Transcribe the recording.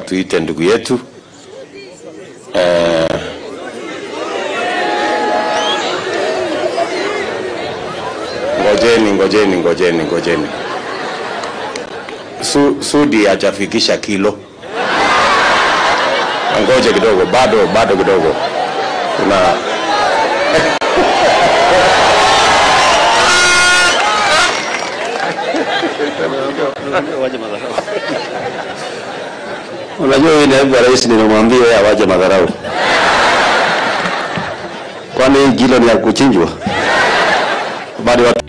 tuite ndugu yetu eh, ngojeni ngojeni ngojeni ngojeni Su, Sudi hajafikisha kilo, ngoje kidogo, bado bado kidogo, kuna Unajua huyu naibu wa rais nilimwambia yeye awaje madharau, kwani hii kilo ni ya kuchinjwa bado watu